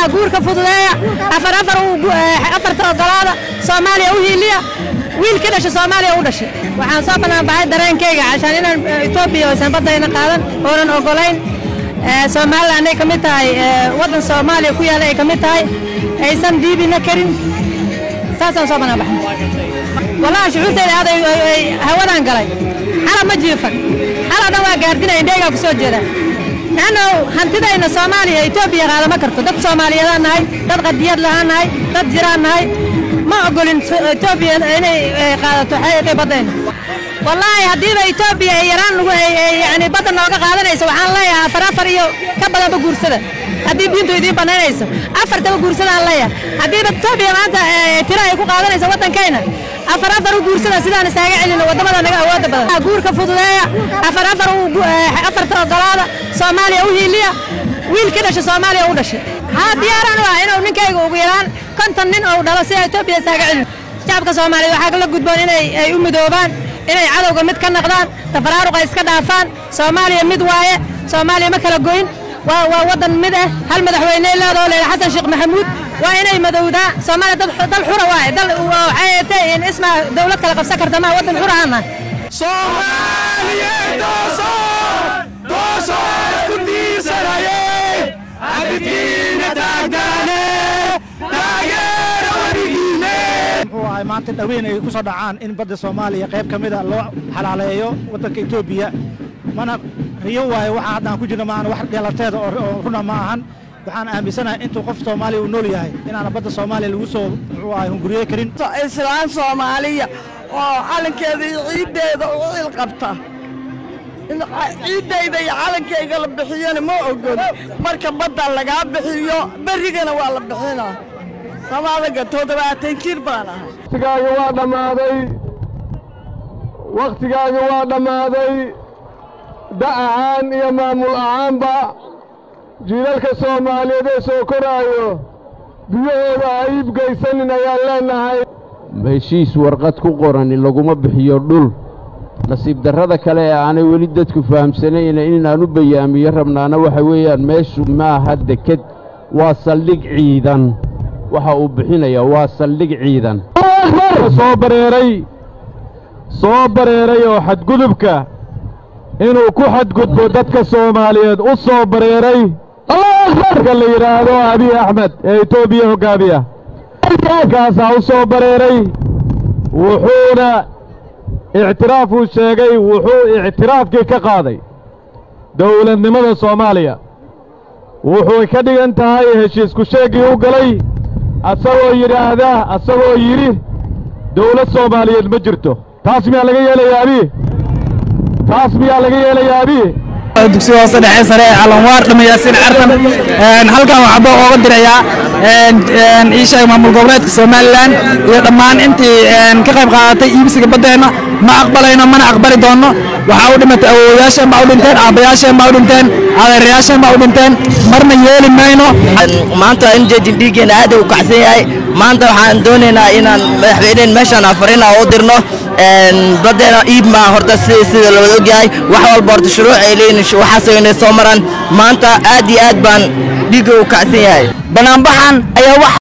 haa guurka fududeeya afar afar afarta ogolaada soomaaliya u hiiliya wiil ka dhasha soomaaliya u dhashay waxaan soo banaanbaxay dareenkayga cashaan inaan etoobiya aysan baddayna qaadan oonan ogolayn somalilan ay ka mid tahay waddan soomaaliya ku yaalla ay ka mid tahay aysan diibina karin saasaan soo banaanbaxay wallahi shucuurtayda aad ay hawadaan galay xala ma jiifan xala dhan waa gaardinaya indheygaa ku soo jeeda lanno hantidayna soomaaliya etoobiya qaadama karto dad soomaaliyeedaan nahay dad qadiyad lahaan nahay dad jiraan nahay ma ogolin etoobiya inay qaadato xeeqii baddayna wallaahi haddiiba etoobiya ay yaraan lagu yani badda nooga qaadanayso waxaan leeyahay afar afar iyo ka badanba guursada haddii diintu idiin banaynayso afartaba guursadaan leeyahay haddiiba etoobiya maanta tiro ay ku qaadanayso waddankayna afar afar u guursada sidaan isaaga celino waddamada naga awoodda badan guurka fududeeya afar afar afarta ogolaada soomaaliya u hiiliya wiil ka dhasha soomaaliya u dhashay haa diyaaraan u ah inuu ninkayga ugu yaraan konton nin ou dhalo si etoobiya isaaga celino shacabka soomaaliya waxaa la gudboon inay ay u midoobaan inay cadowga mid ka noqdaan tafaraaruqa iska dhaafaan soomaaliya mid waaye soomaaliya ma kala goyn waa waa waddan mid ah hal madaxweyne leedoo leedah xasan sheekh maxamuud waa inay madowdaa soomaaliya dad dal xura waaye dal waxay in isma dawlad kala qabsan karta maa waddan xura aan nahay soomaaliyeed dooso dooso isku diisanaye abidkiina taagdaane taageera warigiine muxuu ahay maanta dhaweyn ay ku soo dhacaan in badda soomaaliya qayb ka mida loo xalaaleeyo waddanka etoobiya mana riyo waaye waxaa haddaan ku jirno maahan wax dheelateeda oo runa ma ahan waxaan aaminsanahay intuu qof soomaaliya uu nool yahay inaana badda soomaaliya lagu soo muxuu ahay hunguriye karin islaan soomaaliya oo calankeeda iyo ciiddeeda u cil qabta ciiddayda iyo calankayga la bixiyana ma ogol marka badda lagaa bixiyo berrigana waa la bixinaa samaadaga toddobaatan jir baan ahay wakhtigaaga waa dhammaaday wakhtigaaga waa dhammaaday da' ahaan iyo maamul ahaanba jiilalka soomaaliyeed ee soo koraayo biyahooda ha iibgaysanin ayaan leennahay heshiis warqad ku qorani laguma bixiyo dhul nasiib darrada kale ee aanay weli dadku fahamsanayna inaan u bayaamiyo rabnaana waxa weeyaan meeshu maaha deked waa saldhig ciidan waxa uu bixinayaa waa saldhig ciidan soo bareeray soo bareeray oo xadgudubka inuu ku xadgudbo dadka soomaaliyeed u soo bareeray marka la yidhaahdo abiy axmed ee etoobiya hoggaamiya kaasaa u soo bareeray wuxuuna ictiraafuu sheegay wuxuu ictiraafkii ka qaaday dawladnimada soomaaliya wuxuu ka dhigan tahay heshiisku sheeggii u galay asagoo yidhaahda asagoo yidhi dawlad soomaaliyeed ma jirto taas miyaa laga yeelayaa abiy taas miyaa laga yeelayaa abiy dugsiga hoose dhexe sare ee calanwaar dhamayaasiin cartan halkan waxaa boo ooga dirayaa ii sheeg maamul goboleedka somalilan iyo dhammaan intii ka qayb qaadatay iibsiga baddeenna ma aqbalayno mana aqbali doonno waxaa u dhimatay awoowayaasheen baa u dhinteen aabbayaasheen baa u dhinteen adeerayaasheen baa u dhinteen marna yeeli mayno maanta in jeedin dhiiggeena aad u kacsan yahay maanta waxaan doonaynaa inaan madaxweyneen meeshaan afarina u dirno badeena iib maa horta sida lawada ogyahay wax walba horta shuruuc ay leeyihin waxaasoo inay soo maraan maanta aad iyo aad baan dhiigga u kacsan yahay banaanbaxan ayaa wax